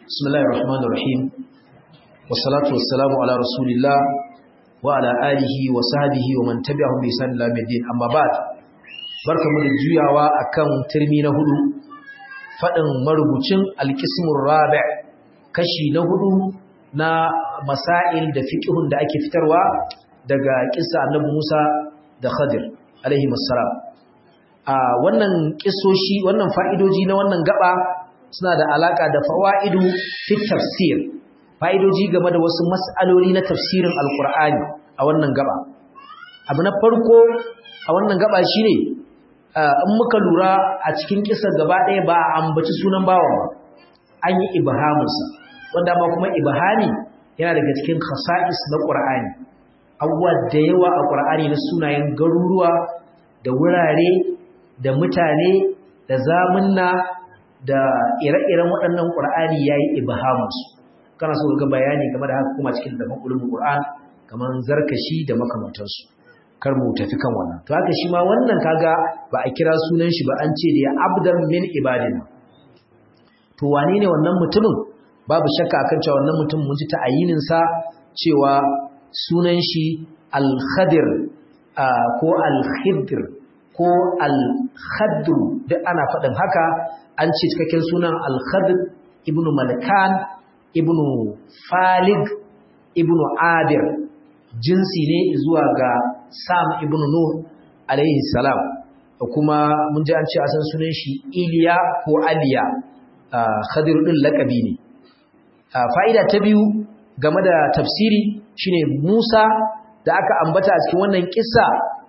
بسم الله الرحمن الرحيم والصلاة والسلام على رسول الله وعلى آله وصحبه ومن تبعهم بإحسان إلى يوم الدين أما بعد barkamu da juyawa akan turmi na hudu fadin marubucin alqismur rabi' kashi na hudu na masail da fiqhun da ake fitarwa daga kissa annabi Musa da Khadir alaihi assalam a wannan kissoshi wannan fa'idoji na wannan gaba suna da alaka da fawaidu fi tafsir fa'idoji game da wasu mas'aloli na tafsirin alqur'ani a wannan gaba abu na farko a wannan gaba shine in muka lura a cikin kisar gaba ɗaya ba a ambaci sunan bawan ba an yi ibhamunsa wanda ma kuma ibhami yana daga cikin khasa'is na qur'ani abubuwa da yawa a qur'ani na sunayen garuruwa da wurare da mutane da zamunna da ire-iren waɗannan ƙur'ani ya yi ibahamunsu kana so ga bayani game da haka kuma cikin dafan ulumin ƙur'an kamar zarkashi da makamantansu kar mu tafi kan wannan to haka shi ma wannan kaga ba a kira sunan shi ba an ce da ya abdan min ibadina to wane ne wannan mutumin babu shakka akan cewa wannan mutum mun ji ta'ayinin sa cewa sunan shi al-khadir ko al-khidr ko al-khadru duk ana faɗin haka an ce cikakken sunan al-khadr ibnu malkan ibnu falig ibnu abir jinsi ne zuwa ga sam ibnu nuh alaihi salam kuma mun ji an ce asan sunan shi iliya ko aliya khadir din laqabi ne fa'ida ta biyu game da tafsiri shine Musa da aka ambata a cikin wannan kissa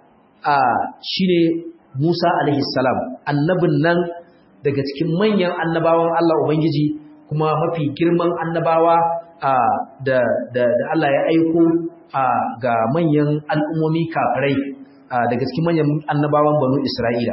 shine Musa alaihi salam annabin nan daga cikin manyan annabawan Allah Ubangiji kuma mafi girman annabawa da da Allah ya aiko ga manyan al'ummomi kafirai daga cikin manyan annabawan banu Isra'ila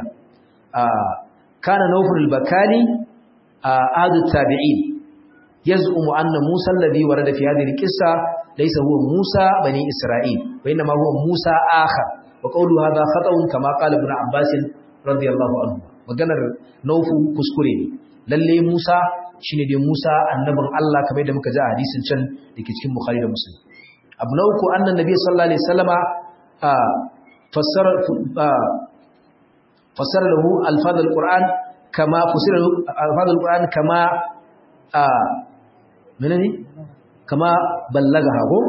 kana Nawfal al-Bakali adu tabi'in yaz'umu anna Musa alladhi warada fi hadhihi al-qissa laysa huwa Musa bani Isra'il wa inma huwa Musa akhar wa qawlu hadha khata'un kama qala ibn Abbas radiyallahu anhu maganar naufu kuskure ne lalle Musa shine dai Musa annabin Allah kamar da muka ji a hadisin can dake cikin Bukhari da Muslim abu na uku annan nabi sallallahu alaihi wasallama fassara fassara lahu alfaz alquran kama fassara alfaz alquran kama menene kama ballagaha ko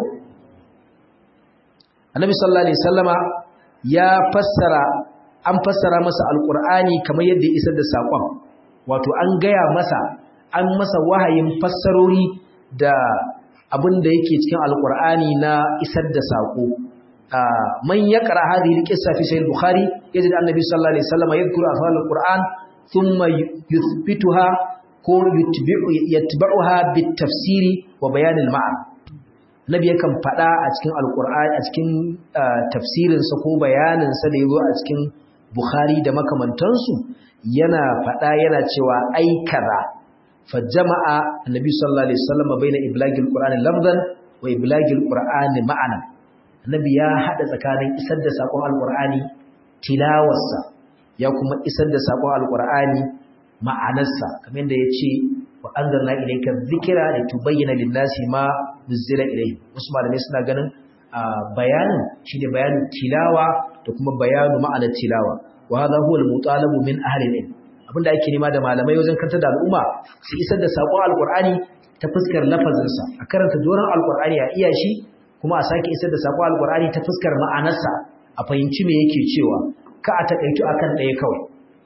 annabi sallallahu alaihi wasallama ya fassara an fassara masa alkur'ani kamar yadda ya isar da saƙon wato an gaya masa an masa wahayin fassarori da abin da yake cikin alkur'ani na isar da saƙo man ya ƙara hadhihi alqissa fi sahih bukhari yajid annabi sallallahu alaihi wasallam yadhkuru afal alquran thumma yuthbituha ko yutbi'u yatba'uha bitafsiri wa bayan alma'an nabi yakan faɗa a cikin alkur'ani a cikin tafsirinsa ko bayaninsa da yazo a cikin Bukhari da makamantansu yana faɗa yana cewa ai kaza fa jama'a annabi sallallahu alaihi wasallam baina iblagil qur'ani lafzan wa iblagil qur'ani ma'ana annabi ya hada tsakanin isar da sakon alqur'ani tilawarsa ya kuma isar da sakon alqur'ani ma'anarsa kamar yadda yace wa anzalna ilayka dhikra litubayyana lin-nasi ma nuzila ilayhi wasu malamai suna ganin bayanin shine bayanin tilawa da kuma bayanu ma'anar tilawa wa hadha huwa al-mutalabu min ahli al-ilm abinda ake nema da malamai wajen kantar da al'umma su isar da sakon alqur'ani ta fuskar lafazin sa a karanta doran alqur'ani a iya shi kuma a sake isar da sakon alqur'ani ta fuskar ma'anarsa a fahimci me yake cewa ka a takaitu akan ɗaya kawai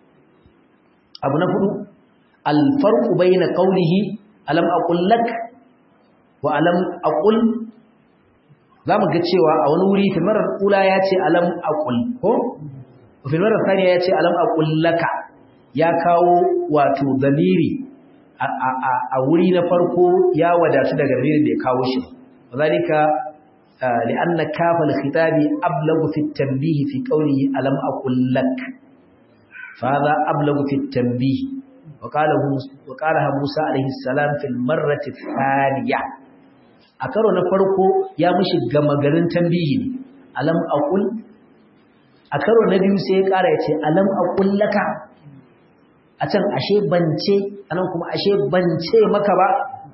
abu na hudu al-farqu bayna qawlihi alam aqul lak wa alam aqul za mu ga cewa a wani wuri filmarar ula ya ce alam aqul ko filmarar saniya ya ce alam aqul laka ya kawo wato zamiri a wuri na farko ya wadatu daga zamirin da ya kawo shi zalika li'anna kafa al-khitabi ablagu fi at-tanbih fi qawlihi alam aqul lak fa hadha ablagu fi at-tanbih wa qala wa qala Musa alayhi salam fil marrati ath-thaniyah a karo na farko ya mishi gama garin tambihi ne alam aqul a karo na biyu sai ya kara ya ce alam aqul laka a can ashe bance anan kuma ashe bance maka ba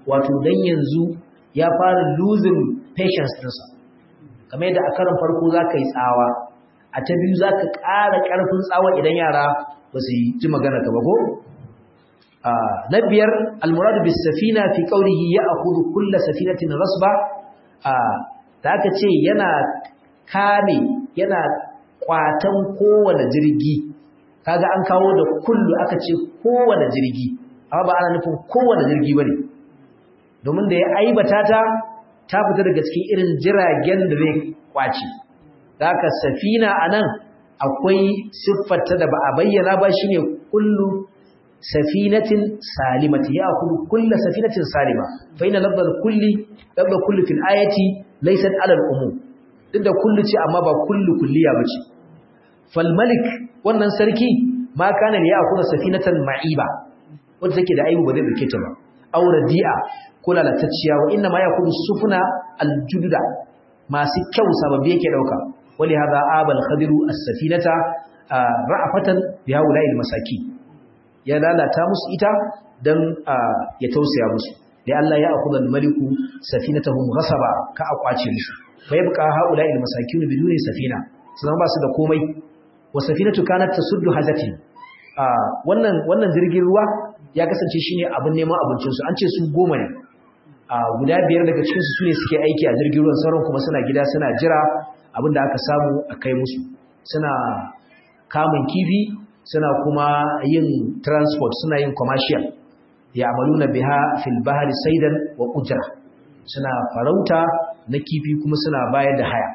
wato dan yanzu ya fara losing patience ɗinsa kamar yadda a karin farko za ka yi tsawa a ta biyu za ka ƙara ƙarfin tsawa idan yara ba su ji magana ka ba ko na biyar almuradu bis safina fi qawlihi ya'khudhu kull safinatin rasba da aka ce yana kame yana kwatan kowane jirgi kaga an kawo da kullu aka ce kowane jirgi amma ba ana nufin kowane jirgi bane domin da ya aibata ta ta fita daga cikin irin jiragen da zai kwace haka safina anan akwai siffarta da ba a bayyana ba shine kullu safinatin salimati ya kullu kullu safinatin salima fa inna lafzal kulli lafzal kulli fil ayati laysat ala al umum duk da kullu ce amma ba kullu kulliya bace fal malik wannan sarki ma kana ya akuna safinatan ma'iba wanda take da aibu ba zai dauke ta ba aw radi'a ko lalatacciya wa inna ma yakunu sufuna al judda masu kyau sababbi yake dauka wali hadha abal khadiru as-safinata ra'afatan bi haula'il masaki ya lalata musu ita dan ya tausaya musu da Allah ya akhudha al-maliku safinatahum ghasaba ka akwace musu bai buka haula'il masakin biduni safina sun ba su da komai wa safinatu kanat tasuddu hajati wannan wannan jirgin ruwa ya kasance shine abin neman abincin su an ce su goma ne guda biyar daga cikin su sune suke aiki a jirgin ruwan sauran kuma suna gida suna jira abinda aka samu a kai musu suna kamun kifi suna kuma yin transport suna yin commercial ya amaluna biha fil bahri saidan wa ujra suna farauta na kifi kuma suna bayar da haya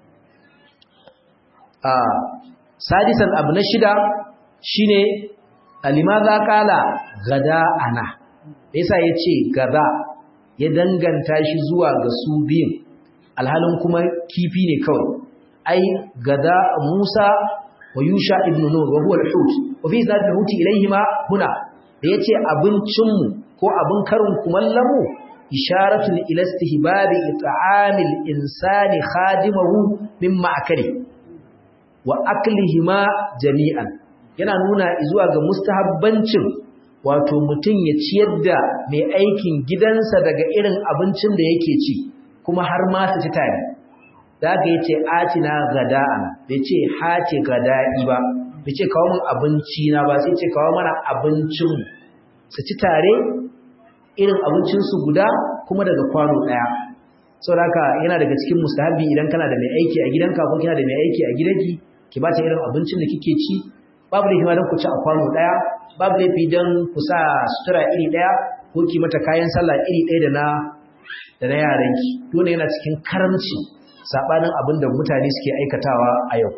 a sadisan abu na shida shine alimaza kala gada ana yasa yace gada ya danganta shi zuwa ga su biyun alhalin kuma kifi ne kawai ai gada Musa wa Yusha ibn Nur wa huwa al-hut wa fi zati al-hut ilayhima huna da yace abincin mu ko abin karin kumallamu isharatu ila istihbab it'am al-insani khadimahu min ma'kali wa aklihima jami'an yana nuna zuwa ga mustahabbancin wato mutum ya ciyar da mai aikin gidansa daga irin abincin da yake ci kuma har ma su ci tare da aka yi ce atina gada'an bai ce hace gada'i ba bai ce kawo min abinci na ba sai ce kawo mana abincin su ci tare irin abincinsu guda kuma daga kwano ɗaya sau da haka yana daga cikin mustahabi idan kana da mai aiki a gidanka ko kina da mai aiki a gidanki ki ba ta irin abincin da kike ci babu laifi ma don ku ci a kwano ɗaya babu laifi don ku sa sutura iri ɗaya ko ki mata kayan sallah iri ɗaya da na da na yaranki dole yana cikin karamci sabanin abin da mutane suke aikatawa a yau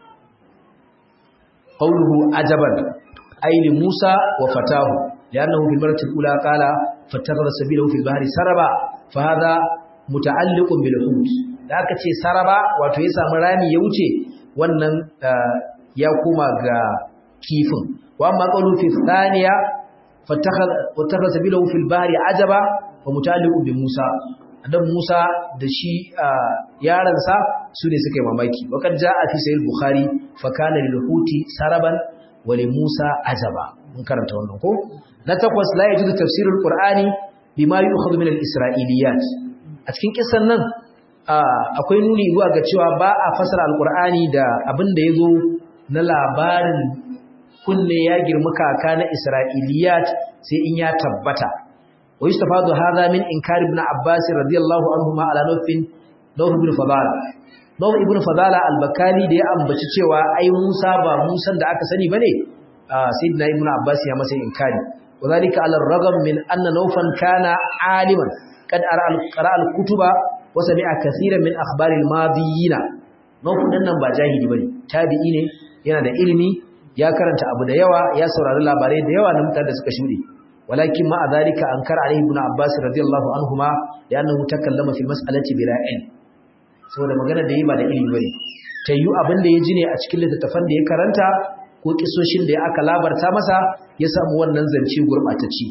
qawluhu ajaban ayli musa wa fatahu li'annahu fil marati al-ula qala fattakhadha sabilahu fil bahri saraba fa hadha muta'alliqun bil hut da aka ce saraba wato ya samu rami ya wuce wannan ya koma ga kifin wa amma qawlu fi thaniya fattakhadha sabilahu fil bahri ajaba wa mutaliqu bi Musa dan Musa da shi yaransa su ne suka yi mamaki wakar jaa fi sahih bukhari fa kana lil huti saraban wa li Musa ajaba mun karanta wannan ko na takwas la yajuzu tafsirul qur'ani bima yu'khadhu min al isra'iliyat a cikin kissan nan akwai nuni zuwa ga cewa ba a fasara alqur'ani da abin da yazo na labarin kunne ya girma kaka na isra'iliyat sai in ya tabbata ويستفاد هذا من إنكار ابن عباس رضي الله عنهما على نوف نوف ابن فضالة نوف ابن فضالة البكالي دي أمبتش cewa ai Musa ba Musa da aka sani bane sayyidina ibn Abbas ya masa inkari wadhalika ala ar-ragam min anna nawfan kana aliman qad qara al-kutuba wa sami'a kaseeran min akhbar al-madiyyin nawf din nan ba jahili bane tabi'i ne yana da ilimi ya karanta abu da yawa ya saurari labarai da yawa na mutane da suka shuɗe ولكن مع ذلك أنكر عليه ابن عباس رضي الله عنهما لأنه تكلم في المسألة بلا علم saboda magana da yi ba da ilimi bane tayyu abin da ya ji ne a cikin littattafan da ya karanta ko kisoshin da ya aka labarta masa ya samu wannan zance gurbatacci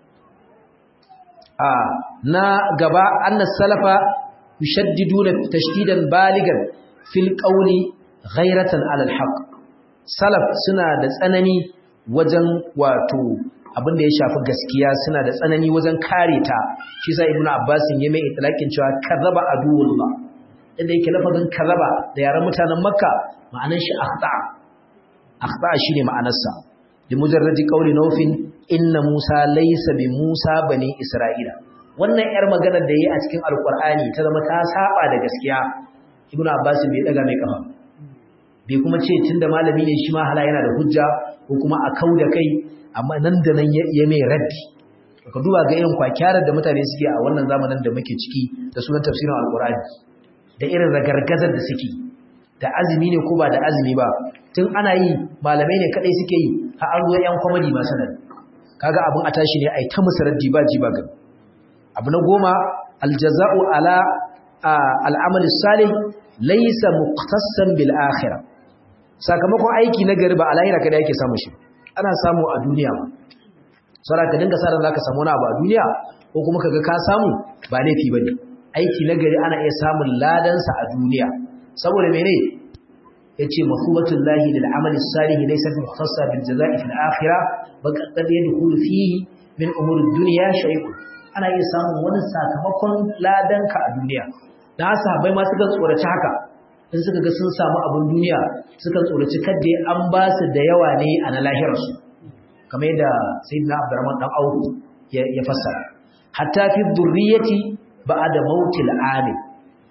a na gaba anna salafa yushaddiduna tashdidan baligan fil qawli ghayratan ala al salaf suna da tsanani wajen wato abin da ya shafi gaskiya suna da tsanani wajen kare ta shi sa ibnu abbas ya mai itlaqin cewa kadhaba aduwullah inda yake lafazin kadhaba da yaran mutanen makka ma'anar shi akhta akhta shine ma'anarsa li mujarradi qawli nawfin inna musa laysa bi musa bani isra'ila wannan yar maganar da yayi a cikin alqur'ani ta zama ta saba da gaskiya ibnu abbas bai daga mai kafa bai kuma ce tunda malami ne shi ma hala yana da hujja ko kuma a kauda kai amma nan da nan ya mai raddi ka duba ga irin kwakyarar da mutane suke a wannan zamanin da muke ciki da sunan tafsirin alkur'ani da irin ragargazar da suke da azumi ne ko ba da azumi ba tun ana yi malamai ne kadai suke yi har an zo yan kwamadi masu nan kaga abin a tashi ne ai ta musu raddi ba ji ba gani abu na goma aljaza'u ala al'amal salih laysa muqtassan bil akhirah sakamakon aiki na gari ba a lahira kada yake samu shi ana samu a duniya ba saboda ka dinga sa ran zaka samu wani abu a duniya ko kuma kaga ka samu ba laifi bane aiki na gari ana iya samun ladan sa a duniya saboda mene yace mafubatul lahi lil amali salih laysa muhtassa bil jazaa'i fil akhirah bal qad yadkhulu fihi min umuri dunya shay'un ana iya samun wani sakamakon ladan ka a duniya da sahabbai ma suka tsoraci haka in suka ga sun samu abin duniya suka tsoraci kadda an ba su da yawa ne a na lahirarsu kamar yadda sayyidina abdurrahman dan auku ya fassara hatta fi dhurriyyati ba'da mautil alim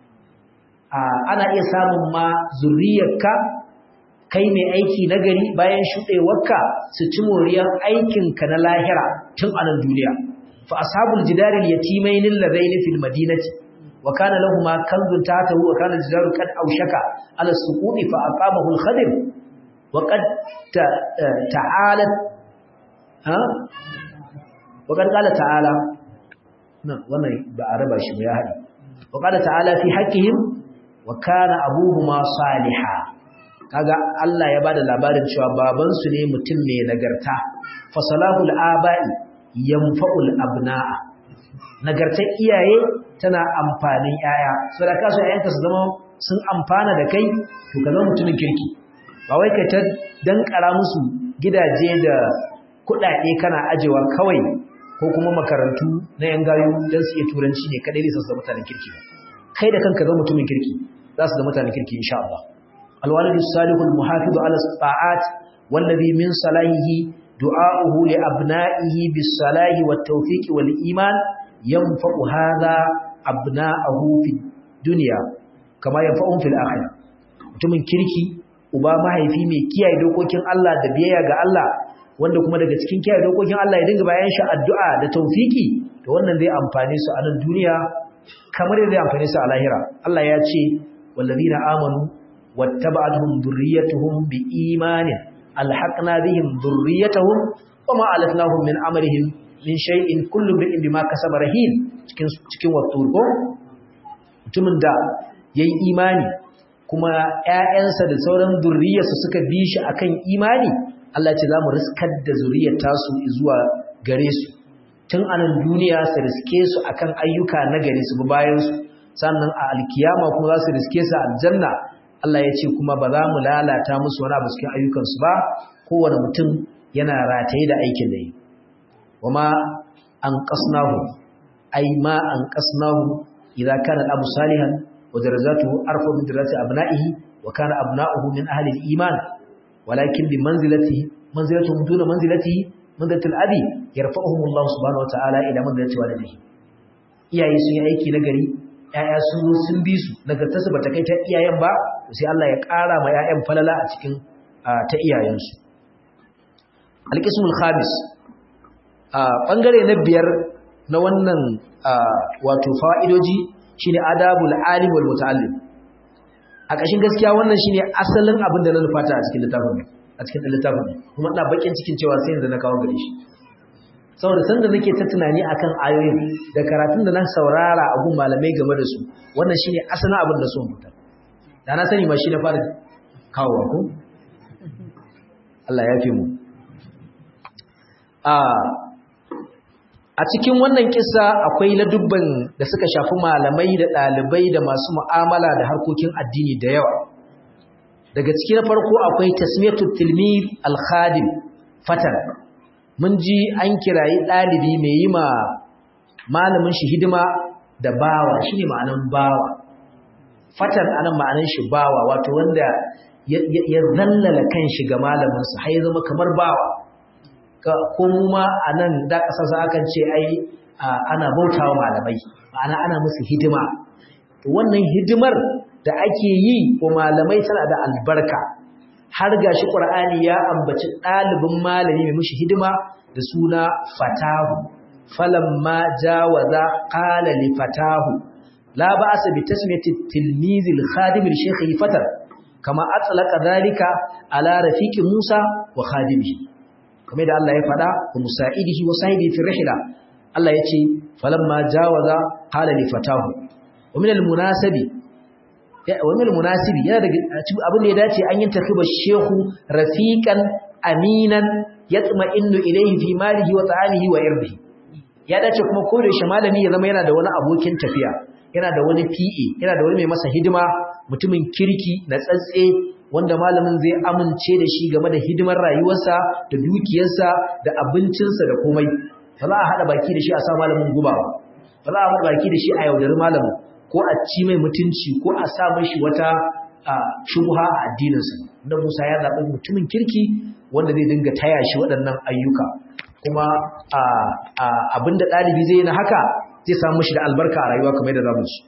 ana iya samun ma zurriyarka kai mai aiki nagari bayan shudewarka su ci moriyar aikinka na lahira tun a nan duniya fa ashabul jidaril yatimain alladaini fil madinati وكان لهما كنز تحته وكان الجدار قد أوشك على السقوط فأقامه الخضر وقد تعالت ها وقد قال تعالى نعم wannan ba a raba shi ya hadi وقال تعالى في حقهم وكان ابوهما صالحا kaga Allah ya bada labarin cewa baban su ne mutum mai nagarta fasalahul aba'i yanfa'ul abna'a nagartar iyaye tana amfanin yaya sadaka su yayanka su zama sun amfana da kai to ka zama mutumin kirki ba wai ka ta dankara musu gidaje da kuɗaɗe kana ajewa kawai ko kuma makarantu na yan gayu don su iya turanci ne kadai ne su zama mutanen kirki kai da kanka zama mutumin kirki za su zama mutanen kirki insha Allah alwalidu salihu almuhafizu ala ta'at wallazi min salahihi du'a'uhu li abna'ihi bis salahi wat tawfiqi wal iman yanfa'u hadha abna'ahu fid dunya kama yanfa'uhum fil akhirah mutumin kirki uba mahaifi mai kiyaye dokokin Allah da biyayya ga Allah wanda kuma daga cikin kiyaye dokokin Allah ya dinga bayan shi addu'a da tawfiki to wannan zai amfane su a nan duniya kamar yadda zai amfane su a lahira Allah ya ce wallazina amanu wattaba'atuhum dhurriyyatuhum biimanin alhaqna bihim dhurriyyatahum wama alatnahum min amalihim min shay'in kullu bi'in bima kasaba rahin cikin cikin watturko mutumin da yayi imani kuma ƴaƴansa da sauran zurriyarsa suka bi shi akan imani Allah ce zamu riskar da zuriyar tasu zuwa gare su tun anan duniya su riske su akan ayyuka na gare su bayan su sannan a alkiyama kuma za su riske su aljanna Allah ya ce kuma ba za mu lalata musu wani abu cikin ayyukansu ba kowane mutum yana rataye da aikin da yi wama an qasnahu ay ma an qasnahu idza kana abu salihan wa darajatuhu arfa min darajati abna'ihi wa kana abna'uhu min ahli al-iman walakin bi manzilatihi manzilatuhum duna manzilatihi manzilatul abi yarfa'uhum Allah subhanahu wa ta'ala ila manzilati walidihi iyaye sun yi aiki na gari ‘ya'ya sun zo sun bi su nagartarsu ba ta kai ta iyayen ba sai Allah ya ƙara ma ‘ya'yan falala a cikin ta iyayensu alƙismul khamis a ɓangare na biyar na wannan wato fa'idoji shi ne adabul alim wal muta'allim a ƙashin gaskiya wannan shi ne asalin abin da na nufata a cikin littafin a cikin littafin kuma ina bakin cikin cewa sai yanzu na kawo gare shi saboda sanda nake ta tunani akan ayoyin da karatun da na saurara a gun malamai game da su wannan shine asalin abin da so mutar da na sani ma shi na fara kawowa ko Allah ya fi mu a a cikin wannan kissa akwai ladubban da suka shafi malamai da ɗalibai da masu mu'amala da harkokin addini da yawa daga ciki na farko akwai tasmiyatul tilmid al-khadim fatan mun ji an kirayi ɗalibi mai yi ma malamin shi hidima da bawa shine ma'anan bawa fatan anan ma'anan shi bawa wato wanda ya zallala kanshi ga malaminsa har ya zama kamar bawa ko mu ma anan da kasasa akan ce ai ana bautawa malamai ma'ana ana musu hidima to wannan hidimar da ake yi wa malamai tana da albarka har gashi qur'ani ya ambaci dalibin malami mai mushi hidima da suna fatahu falamma jawaza qala li fatahu la ba'sa bi tasmiyati tilmiz al-khadim li fatar kama atlaqa dhalika ala rafiqi Musa wa khadimihi kamar da Allah ya faɗa wa musa'idihi wa sahibi fi rihla Allah yace falamma jawaza qala li fatahu wa min al-munasabi wa min al-munasibi yana daga abin da ya dace an yi takiba shehu rafiqan aminan yatma'innu ilayhi fi malihi wa ta'amihi wa irdihi ya dace kuma ko da shi malami ya zama yana da wani abokin tafiya yana da wani PA yana da wani mai masa hidima mutumin kirki na tsatse wanda malamin zai amince da shi game da hidimar rayuwarsa da dukiyarsa da abincinsa da komai ba za a haɗa baki da shi a sa malamin guba ba ba za a haɗa baki da shi a yaudari malamin ko a ci mai mutunci ko a sa mashi wata shubha a addininsa da Musa ya zaɓi mutumin kirki wanda zai dinga taya shi waɗannan ayyuka kuma abinda ɗalibi zai na haka zai samu shi da albarka a rayuwa kamar da zamu ci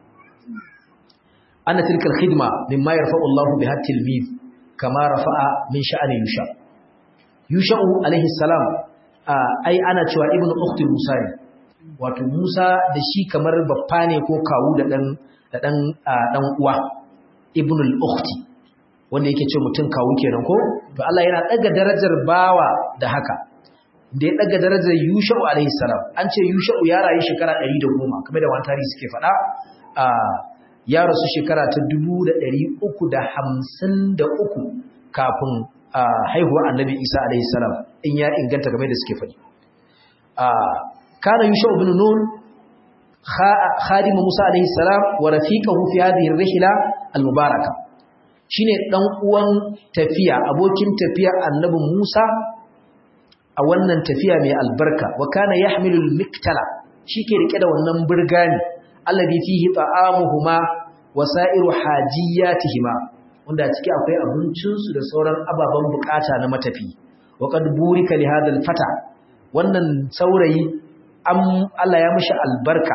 anna tilka alkhidma mimma yarfa'u Allahu biha tilmiz kama rafa'a min sha'ani yusha yusha'u alaihi salam ai ana cewa ibnu ukhti musa ne wato musa da shi kamar baffa ne ko kawu da dan da dan dan uwa ibnu al-ukhti wanda yake ce mutum kawu kenan ko to Allah yana daga darajar bawa da haka da ya daga darajar Yusha'u alaihi salam an ce Yusha'u ya rayu shekara 110 kamar da wani tarihi suke faɗa a ya rasu shekara ta 353 kafin haihuwar Annabi Isa alaihi salam in ya inganta game da suke faɗi a kana Yusha'u ibn Nun khadim Musa alaihi salam wa rafiqahu fi hadhihi ar-rihla al-mubarakah shine dan uwan tafiya abokin tafiya Annabi Musa a wannan tafiya mai albarka wa kana yahmilul miktala shike rike da wannan burgani alladhi fihi ta'amuhuma wa sa'iru hajiyatihima wanda a ciki akwai abincin su da sauran ababen bukata na matafi wa qad burika li hadha fata wannan saurayi am Allah ya mishi albarka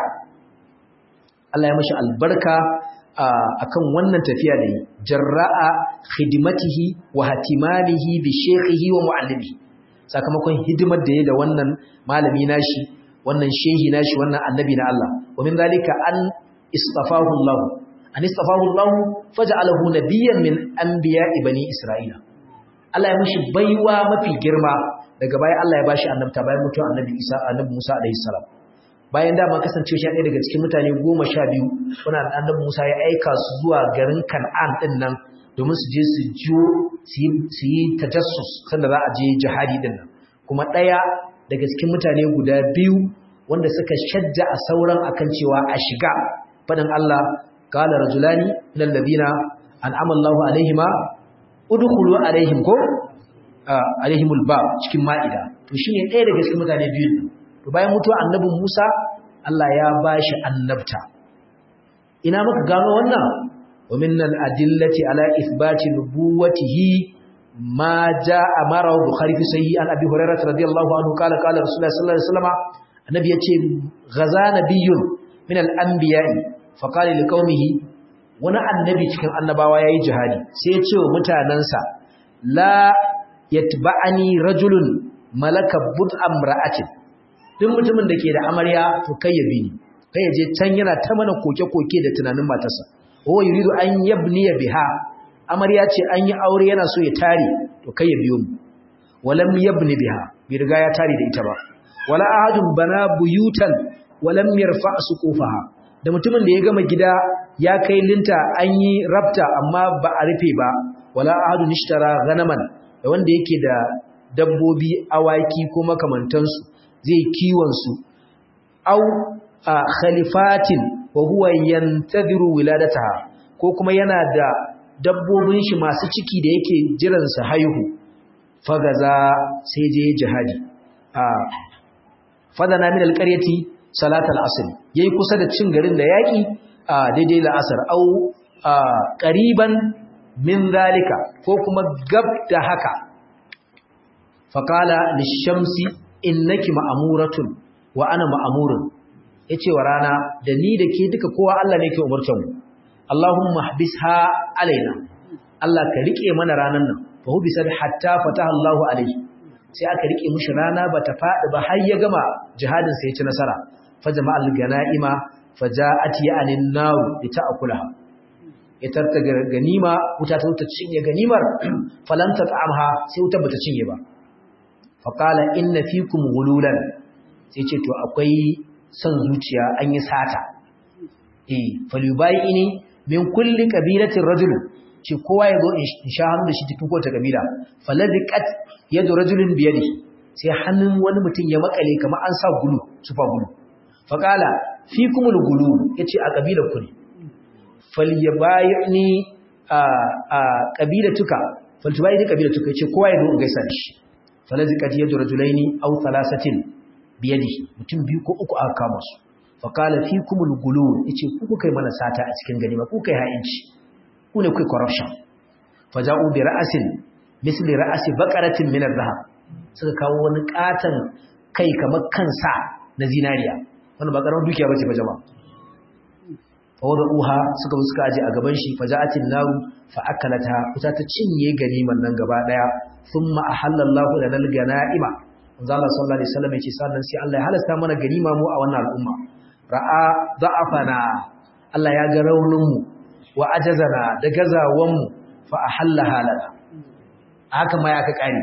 Allah ya mishi albarka akan wannan tafiya da yi jarra'a khidmatihi wa hatimanihi bi shaykhihi wa muallimihi sakamakon hidimar da ya da wannan malami nashi wannan shehi nashi wannan annabi na Allah wa min zalika an istafahu Allah an istafahu Allah faj'alahu nabiyyan min anbiya'i bani Isra'ila Allah ya mishi baiwa mafi girma daga baya Allah ya bashi annabta bayan mutuwar annabi Isa annabi Musa alaihi salam bayan da ma kasance shi ɗaya daga cikin mutane 12 wannan annabi Musa ya aika su zuwa garin Kan'an din nan domin su je su jiyo su yi tajassus sanda za a je jihadi din nan kuma ɗaya daga cikin mutane guda biyu wanda suka shajja a sauran akan cewa a shiga faɗin Allah qala rajulani minal ladina an'ama Allahu alaihima udkhulu alaihim ko alaihimul bab cikin ma'ida to shine ɗaya daga cikin mutane biyu to bayan mutuwa annabin Musa Allah ya bashi annabta ina muka gano wannan ومن الأدلة على إثبات نبوته ما جاء أمره بخاري في صحيح عن أبي هريرة رضي الله عنه قال قال رسول الله صلى الله عليه وسلم النبي يقول غزا نبي من الأنبياء فقال لقومه wani annabi cikin annabawa yayi jihadi sai ya ce wa mutanansa la yatba'ani rajulun malaka bud'am ra'atin duk mutumin da ke da amarya to kai ya bi ni kai ya je can yana ta mana koke-koke da tunanin matarsa huwa yuridu an yabniya biha amarya ce an yi aure yana so ya tare to kai ya biyo mu walam yabni biha bai riga ya tare da ita ba wala ahadun bana buyutan walam yarfa suqufaha da mutumin da ya gama gida ya kai linta an yi rabta amma ba a rufe ba wala ahadun ishtara ganaman da wanda yake da dabbobi awaki ko makamantansu zai kiwon su au khalifatin wa huwa yantadhiru wiladataha ko kuma yana da dabbobin shi masu ciki da yake jiran su haihu fagaza sai je jihadi fadana min alqaryati salat al-asr yayi kusa da cin garin da yaki daidai la'asar au qariban min zalika ko kuma gab da haka faqala lish-shamsi innaki ma'muratun wa ana ma'murun yace wa rana da ni da ke duka kowa Allah ne ke umurtan mu Allahumma habisha alaina Allah ka rike mana ranan nan fa hubisat hatta fataha Allahu alaihi sai aka rike mishi rana bata fadi ba har ya gama jihadin sai ya ci nasara fa jama'al ganaima faja'at ya'anin nar lita'kulaha ya tartaga ganima wuta ta wuta cinye ganimar falan tat'amha sai wuta bata cinye ba fa qala inna fikum ghululan sai ce to akwai son zuciya an yi sata eh falyubayini min kulli qabilatin rajul ce kowa ya zo in sha hannu da shi cikin kowace kabila faladiqat yadu rajulin biyadi sai hannun wani mutum ya makale kamar an sa gulu sufa gulu faqala fikumul gulu yace a kabilar ku ne falyabayni a a kabilatuka faltubayni kabilatuka yace kowa ya zo in gaisa da shi faladiqat yadu rajulaini aw thalathatin biyadi mutum biyu ko uku aka kama su faqala fikumul gulu yace ku kai mana sata a cikin ganima ku kai ha'inci ku ne kai corruption faja'u bi ra'asin misli ra'asi baqaratin min adh-dhahab suka kawo wani katan kai kamar kansa na zinariya wannan ba karamar dukiya bace fa jama'a fa wada'uha suka suka aje a gaban shi faja'atin naru fa akalata kuta ta cinye ganiman nan gaba daya thumma ahallallahu lana al-ganaima manzo Allah sallallahu alaihi wasallam yace sannan sai Allah ya halasta mana ganima mu a wannan al'umma ra'a da'afana Allah ya ga raunin mu wa ajazana da gazawanmu fa ahallaha lana haka ma ya ka kare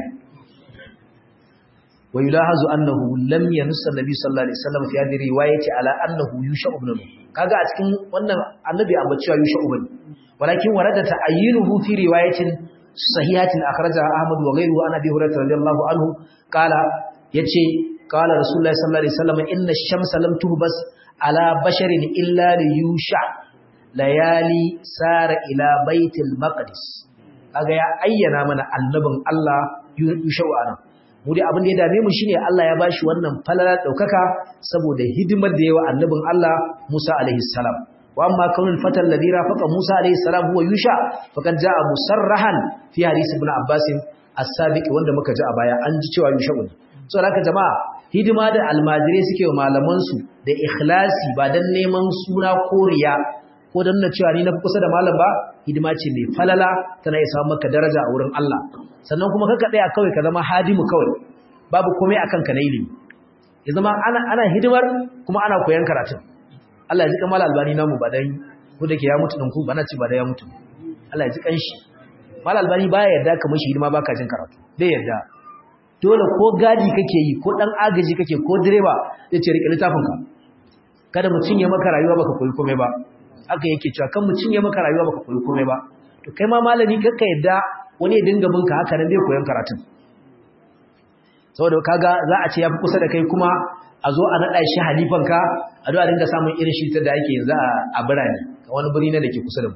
wa yulahazu annahu lam yanussa nabi sallallahu alaihi wasallam fi hadhihi riwayati ala annahu yusha ibn nun kaga a cikin wannan annabi amma cewa yusha ibn walakin warada ta'ayyinuhu fi riwayatin sahihatin akhrajaha ahmad wa ghayruhu an abi hurairah radiyallahu anhu qala yace qala rasulullahi sallallahu alaihi wasallam inna ash-shamsa lam tuhbas ala basharin illa li yusha layali sara ila baitul maqdis kaga ya ayyana mana annabin Allah yushau anan mu dai abin da ya dame mu shine Allah ya bashi wannan falala daukaka saboda hidimar da yawa annabin Allah Musa alaihi salam wa amma kaunul fatal ladhi rafaqa Musa alaihi salam huwa yusha faqad jaa musarrahan fi hadith ibn Abbas as-sabiq wanda muka ji a baya an ji cewa yusha ne so haka jama'a hidima da almajirai suke wa malaman su da ikhlasi ba dan neman suna koriya ko don na cewa ni na kusa da malam ba hidima ce mai falala tana isa maka daraja a wurin Allah sannan kuma kaka tsaya kawai ka zama hadimu kawai babu komai akan ka na ilimi ya zama ana ana hidimar kuma ana koyan karatun Allah ya ji kamar albani namu ba dai ko da ke ya mutu din ku ba na ci ba da ya mutu Allah ya ji kanshi mal albani baya yarda ka mishi hidima baka jin karatu bai yarda dole ko gadi kake yi ko dan agaji kake ko direba yace rike littafin ka kada mutun ya maka rayuwa baka koyi komai ba haka yake cewa kan mu cinye maka rayuwa baka koyi komai ba to kai ma malami kakka yadda wani ya dinga binka haka nan bai koyon karatun saboda kaga za a ce yafi kusa da kai kuma a zo a nada shi halifan ka a zo a dinga samun irin shi da ake yanzu a birane wani birni ne da ke kusa da mu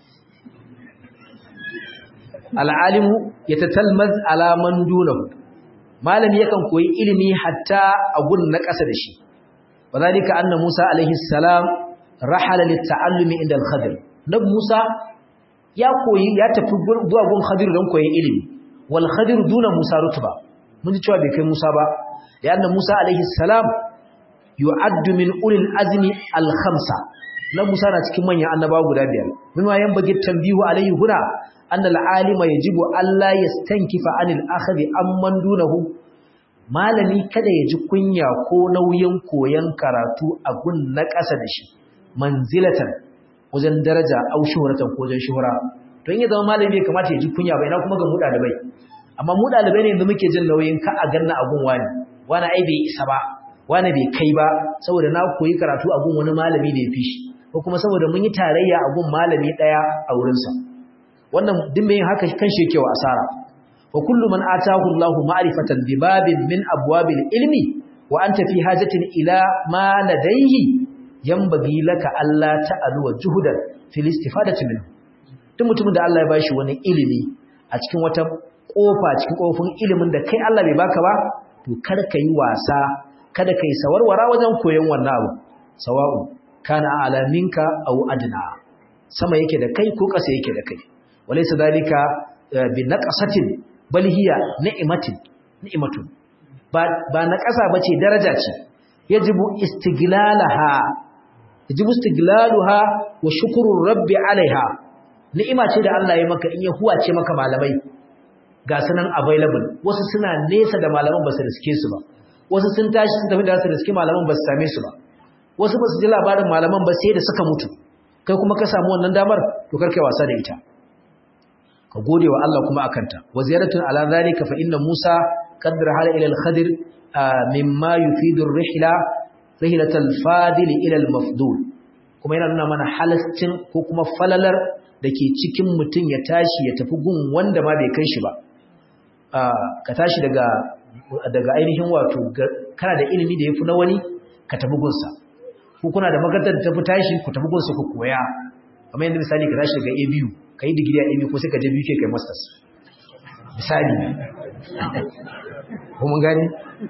al'alimu yatatalmaz ala man dunahu malami yakan koyi ilimi hatta a gun na ƙasa da shi wadhalika anna Musa alaihi salam rahala litta'allumi inda al-khadir nab Musa ya koyi ya tafi zuwa gun khadir don koyi ilimi wal khadir duna Musa rutba mun ji cewa bai kai Musa ba ya anna Musa alaihi salam yu'addu min ulil azmi al-khamsa nab Musa na cikin manyan annabawa guda biyar min wayan bagi tambihu alaihi huna anna al-alima yajibu alla yastankifa anil akhdi amman dunahu malami kada ya ji kunya ko nauyin koyan karatu a gun na ƙasa da shi manzilatan wajen daraja au shuhratan ko wajen shuhra to in ya zama malami bai kamata ya ji kunya ba ina kuma ga mu dalibai amma mu dalibai ne yanzu muke jin nauyin ka a ganna agun wani wani ai bai isa ba wani bai kai ba saboda na koyi karatu agun wani malami da ya fi shi ko kuma saboda mun yi tarayya agun malami daya a wurin sa wannan duk mai haka kan shi yake wa asara wa kullu man atahu Allahu ma'rifatan bi babin min abwabil ilmi wa anta fi hajatin ila ma ladayhi yambagi laka Allah ta'alu wa juhudan fil istifadati min duk mutumin da Allah ya bashi wani ilimi a cikin wata kofa cikin kofin ilimin da kai Allah bai baka ba to kar ka yi wasa kada ka yi sawarwara wajen koyon wannan abu sawa'u kana a'la minka aw adna sama yake da kai ko ƙasa yake da kai walaysa dalika bi naqasatin bal hiya ni'matin ni'matun ba ba naqasa bace daraja ce yajibu istiglalaha yajibu istiglaluha wa shukru rabbi alaiha ni'ima ce da Allah ya maka in ya huwace maka malamai ga sunan available wasu suna nesa da malaman ba su riske su ba wasu sun tashi sun tafi da su riske malaman ba su same su ba wasu ba su ji labarin malaman ba sai da suka mutu kai kuma ka samu wannan damar to karkai wasa da ita ka gode wa Allah kuma akanta wa ziyaratun ala zalika fa inna Musa qaddara hala ila al-Khadir mimma yufidu ar-rihla rihlatal fadil ila al-mafdul kuma yana nuna mana halascin ko kuma falalar dake cikin mutun ya tashi ya tafi gun wanda ma bai kai shi ba ka tashi daga daga ainihin wato kana da ilimi da yafi na wani ka tafi gunsa ko kuna da makarantar da tafi tashi ku tafi gunsa ku koya kamar yadda misali ka tashi daga ABU kai digiri a ABU ko sai ka je BK kai masters misali ko mun gane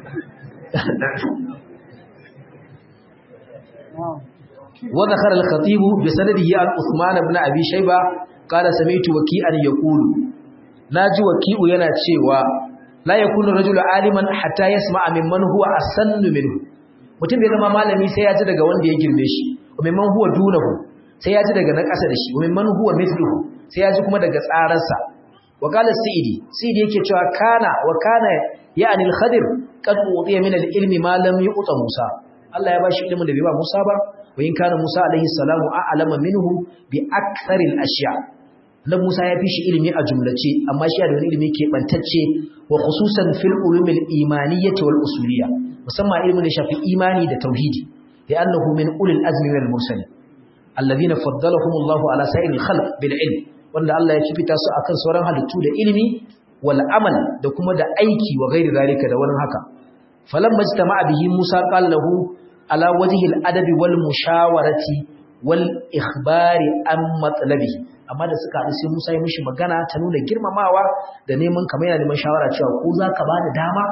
وذكر الخطيب بسنده عن عثمان بن ابي شيبه قال سمعت وكيعا يقول naji waki'u yana cewa la yakunu rajulu aliman hatta yasma'a mimman huwa asannu minhu mutum bai zama malami sai ya ji daga wanda ya girme shi wa mimman huwa dunahu sai ya ji daga na ƙasa da shi wa mimman huwa mithluhu sai ya ji kuma daga tsararsa wa qala sa'idi sa'idi yake cewa kana wa kana ya'ni al-khadir qad utiya min al-ilmi ma lam yu'ta Musa Allah ya bashi ilimin da bai ba Musa ba wa in kana Musa alaihi salamu a'lama minhu bi aktharil ashya' dan Musa ya fi shi ilimi a jumlace amma shi da wani ilimi ke bantacce wa khususan fil ulumil imaniyyah wal usuliyya musamman ilimin da shafi imani da tauhidi da annahu min ulil azmi wal mursalin alladhina faddalahum Allah ala sa'iril khalq bil ilm wanda Allah ya kifita su akan sauran halittu da ilimi wal amal da kuma da aiki wa ghairi zalika da wani haka falamma ijtama'a bihi Musa qala lahu ala wajhi al adabi wal mushawarati wal ikhbari an matlabihi amma da suka haɗu sai Musa ya mishi magana ta nuna girmamawa da neman kamar yana neman shawara cewa ko za ka ba da dama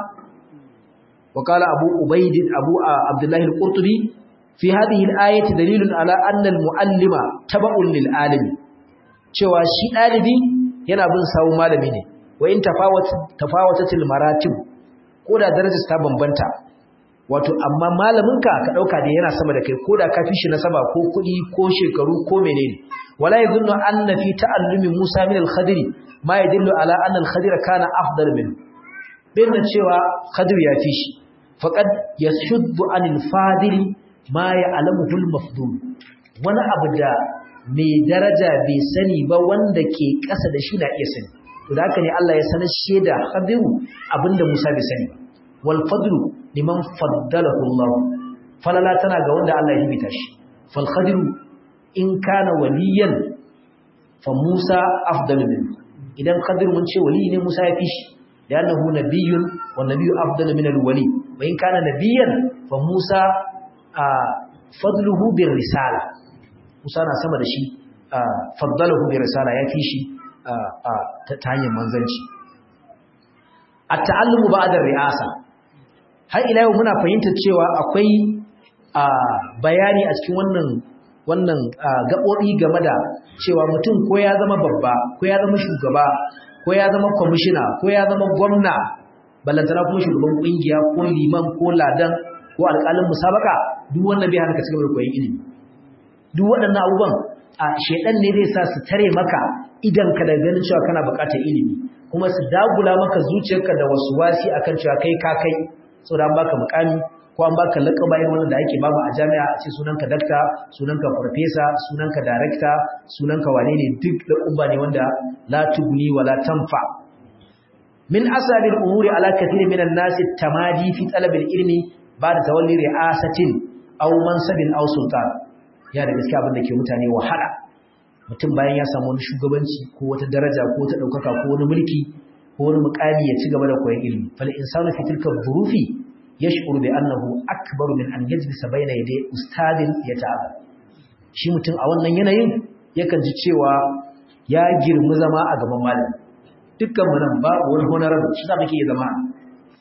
wa kala abu ubaid abu abdullahi al-qurtubi fi hadhihi al-ayati dalilun ala anna al-muallima taba'un lil alimi cewa shi dalibi yana bin sawu malami ne wa in tafawat tafawatatil maratib ko da darajar ta bambanta wato amma malaminka ka dauka da yana sama da kai ko da ka fi shi nasaba ko kuɗi ko shekaru ko menene wala yadhunnu anna fi ta'allumi Musa min al-Khadir ma yadullu ala anna al-Khadir kana afdal min binna cewa Khadir ya fi shi faqad yashuddu anil fadil ma ya'lamuhu al-mafdul wani abu da mai daraja bai sani ba wanda ke ƙasa da shi na iya sani to da haka ne Allah ya sanar shi da Khadir abinda Musa bai sani ba wal fadlu liman faddalahu Allah falala tana ga wanda Allah ya hibita shi fal Khadir in kana waliyan fa Musa afdalu min idan Khadir mun ce wali ne Musa ya fi shi da annahu nabiyyun wa nabiyyu afdalu min al-wali wa in kana nabiyyan fa Musa fadluhu bir risala Musa na sama da shi faddalahu bir risala ya fi shi ta hanyar manzanci at-ta'allumu ba'da ri'asa har ila yau muna fahimtar cewa akwai bayani a cikin wannan wannan gaɓoɓi game da cewa mutum ko ya zama babba ko ya zama shugaba ko ya zama kwamishina ko ya zama gwamna ballantana kuma shugaban ƙungiya ko liman ko ladan ko alƙalin musabaka duk wannan bai hana ka cigaba da koyon ilimi duk waɗannan abubuwan a shedan ne zai sa su tare maka idan ka da ganin cewa kana buƙatar ilimi kuma su dagula maka zuciyarka da wasu wasi akan cewa kai ka kai saboda an baka mukami ko an baka laƙaba irin wannan da ake babu a jami'a a ce sunanka dakta sunanka farfesa sunanka darekta sunanka wane ne duk da umba ne wanda la tugni wa la tanfa min asabi al-umuri ala kathir min an-nas tamadi fi talab al-ilmi ba'da tawalli ri'asatin aw mansabin aw sultan ya da gaskiya abin da ke mutane wahala mutum bayan ya samu wani shugabanci ko wata daraja ko wata daukaka ko wani mulki ko wani mukami ya ci gaba da koyon ilimi fal insanu fi tilka dhurufi yash'uru bi annahu akbar min an yajlisa bayna yaday ustadin yata'aba shi mutum a wannan yanayin yakan ji cewa ya girmi zama a gaban malami dukkan mu nan babu wani honorable shi da muke zama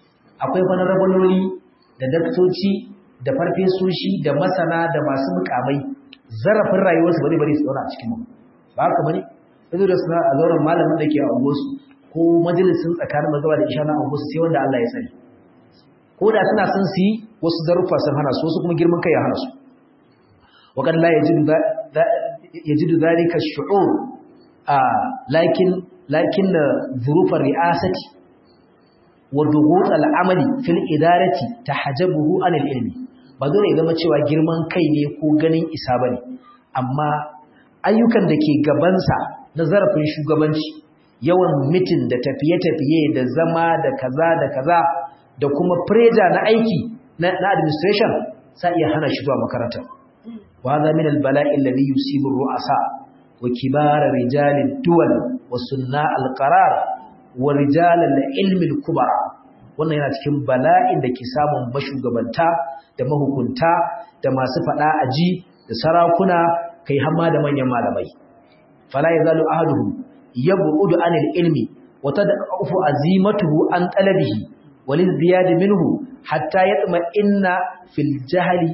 akwai wani rabaloli da daktoci da farfesoshi da masana da masu mukamai zarafin rayuwarsu bari bari su zauna a cikin mu ba haka bane yanzu da suna a zauren malamin da ke a unguwarsu ko majalisin tsakanin mazaba da isha na unguwarsu sai wanda Allah ya sani ko da suna son su yi wasu zaruffa sun hana su wasu kuma girman kai ya hana su وقد لا يجد يجد ذلك الشعور آه لكن لكن ظروف الرئاسة وضغوط العمل في الإدارة تحجبه عن العلم بدون إذا ما cewa girman kai ne ko ganin isa bane amma ayyukan da ke gabansa na zarafin shugabanci yawan mitin da tafiye-tafiye da zama da kaza da kaza da kuma pressure na aiki na administration sa iya hana shi zuwa makaranta وهذا من البلاء الذي يصيب الرؤساء وكبار رجال الدول وصناع القرار ورجال العلم الكبرى wannan yana cikin bala'in da ke samun mashugabanta da mahukunta da masu fada aji da sarakuna kai hamma da manyan malamai fala yazalu ahaduhum yab'udu anil ilmi wa tad'afu azimatuhu an talabihi walil ziyad minhu hatta yatma inna fil jahli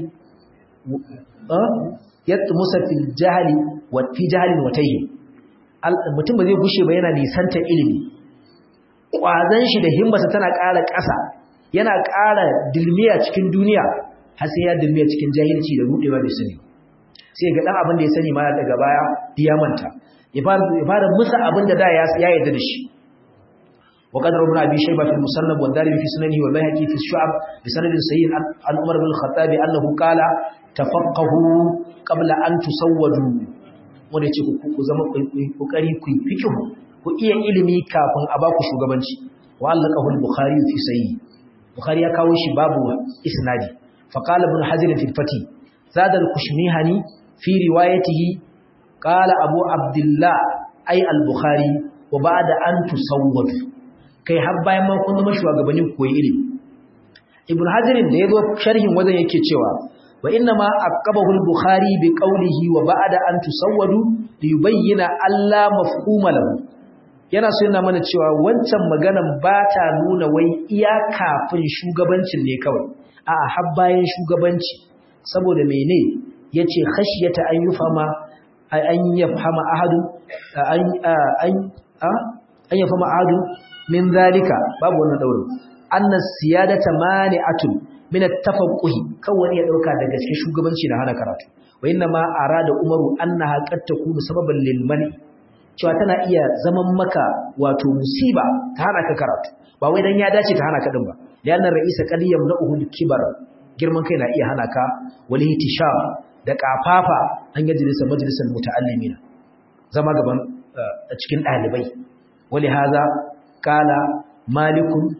yatmusa fil jahli wa fi jahlin wa tayyi mutum ba zai gushe ba yana nisanta ilimi kwazan shi da himmarsa tana ƙara ƙasa yana ƙara dilmiya cikin duniya har sai ya dilmiya cikin jahilci da rudewa da sani sai ga dan abin da ya sani ma daga baya ya manta ya fara musa abin da da ya yarda da shi وقد روى ابن ابي شيبه في المصنف والدارمي في سننه والبيهقي في الشعب بسند صحيح عن عمر بن الخطاب انه قال تفقهوا قبل ان تسودوا wanda ce ku zama kokari ku fikihu ku iya ilimi kafin a baku shugabanci wa allaqahu al-bukhari fi sahih bukhari ya kawo shi babu isnadi fa qala ibn hazir fi fati zada al-kushmihani fi riwayatihi qala abu abdullah ay al-bukhari wa ba'da an tusawwadu kai har bayan ma kun zama shugabannin koyi ilimi ibn hajarin da yazo sharhin wajen yake cewa wa inna ma aqabahu al-bukhari bi qawlihi wa ba'da an tusawwadu li yubayyana alla mafhuma lahu yana so yana mana cewa wancan maganan ba ta nuna wai iya kafin shugabancin ne kawai a'a har bayan shugabanci saboda mene yace khashiyata an yufama an yafhama ahadu an an an yafhama ahadu min zalika babu wannan daurin anna siyadata mani'atun min at-tafaqquh kawai ya dauka daga cikin shugabanci da hana karatu wa inna ma arada umaru annaha qad takunu sababan lil mani cewa tana iya zaman maka wato musiba ta hana ka karatu ba wai dan ya dace ta hana ka din ba lianna ra'isa qad yamna'uhu al-kibar girman kai na iya hana ka wal hitisham da kafafa an yajlisa majlisal muta'allimina zama gaban cikin dalibai wali haza kala malikun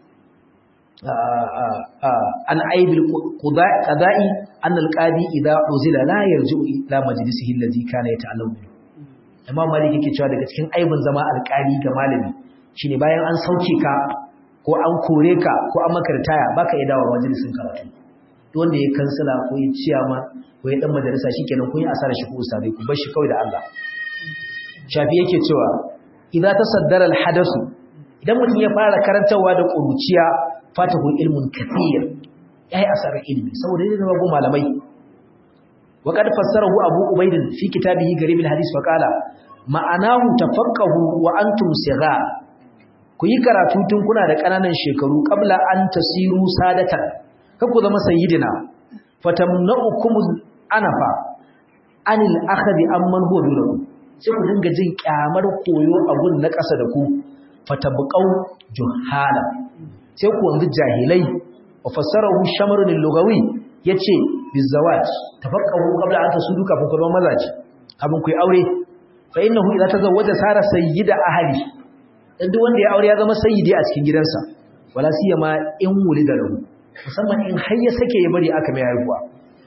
an aibil qada'i an alqadi idza uzila la yarji'u ila majlisihi alladhi kana yata'allamu minhu imam malik yake cewa daga cikin aibin zama alqali ga malami shine bayan an sauke ka ko an kore ka ko an maka ritaya baka iya dawo majalisin karatu duk wanda ya kansila ko ya ciyama ko ya dan majalisa shikenan kun yi asara shi ko ustadai ku bar shi kawai da Allah shafi yake cewa idza tasaddara alhadasu idan mutum ya fara karantawa da ƙuruciya fatahu ilmun kathir yayi asarar ilmi saboda yana zama gun malamai wa qad fassarahu abu ubayd fi kitabihi garib alhadith wa qala ma'anahu tafaqahu wa antum sighar ku yi karatu tun kuna da kananan shekaru qabla an tasiru sadatan ku zama sayyidina fatamna'ukum anafa anil akhdi amman huwa dunakum sai ku dinga jin kyamar koyo a gun na ƙasa da ku fatabqau juhala sai ku wanzu jahilai wa fassarahu shamarun lugawi yace bizawaj tafaqqahu qabla an tasudu kafin ku zama mazaji kafin ku yi aure fa innahu idza tazawwaja sara sayyida ahli dan duk wanda ya aure ya zama sayyidi a cikin gidansa wala siyama in wulida lahu musamman in har ya sake ya bari aka mai haihuwa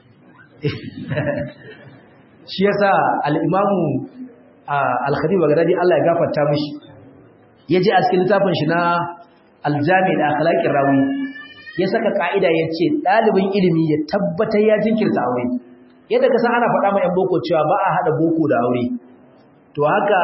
shi yasa al-imamu al-khatib bagdadi Allah ya gafarta mishi yaje a cikin littafin shi na al-jami' da akhlaqir rawi ya saka kaida yace dalibin ilimi ya tabbatar ya jinkirta aure yadda ka san ana faɗa ma yan boko cewa ba a hada boko da aure to haka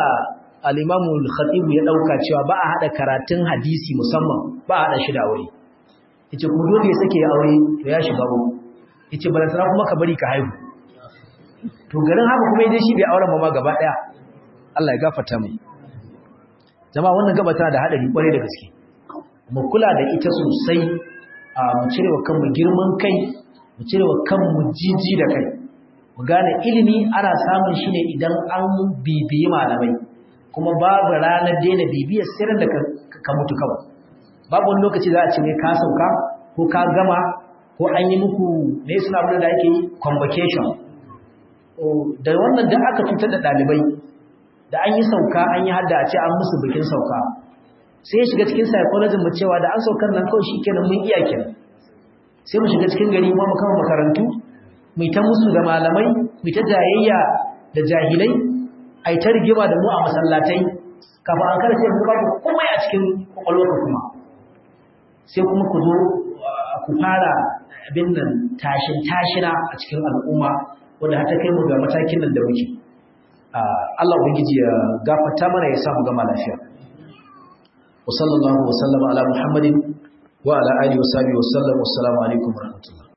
al-imamu al-khatib ya dauka cewa ba a hada karatun hadisi musamman ba a hada shi da aure yace kuma dole ya sake ya aure to ya shiga uku yace balantana kuma ka bari ka haihu to garin haka kuma yaje shi bai auren ba ma gaba daya Allah ya gafarta mu jama'a wannan gaba tana da hadari kwarai da gaske mu kula da ita sosai a mu cire wa kanmu girman kai mu cire wa kanmu jiji da kai mu gane ilimi ana samun shi ne idan an bibiyi malamai kuma babu ranar daina bibiyar sirrin da ka mutu kawai babu wani lokaci za a ce ne ka sauka ko ka gama ko an yi muku ne suna abin da ake yi convocation da wannan da aka cutar da ɗalibai da an yi sauka an yi hadda a ce an musu bikin sauka sai ya shiga cikin psychology mu cewa da an saukar nan kawai shikenan mun iya kenan sai mu shiga cikin gari mu kama makarantu mu ta musu da malamai mu ta jayayya da jahilai ai ta rigima da mu a masallatai kafa an kada sai mu ba kuma a cikin kwakwalwarka kuma sai kuma ku zo ku fara abin nan tashin tashina a cikin al'umma wanda har ta kai mu ga matakin nan da muke Allah ubangiji ya gafarta mana ya samu gama lafiya wa sallallahu wa sallama ala muhammadin wa ala alihi wa sahbihi wa sallam wassalamu alaikum wa rahmatullah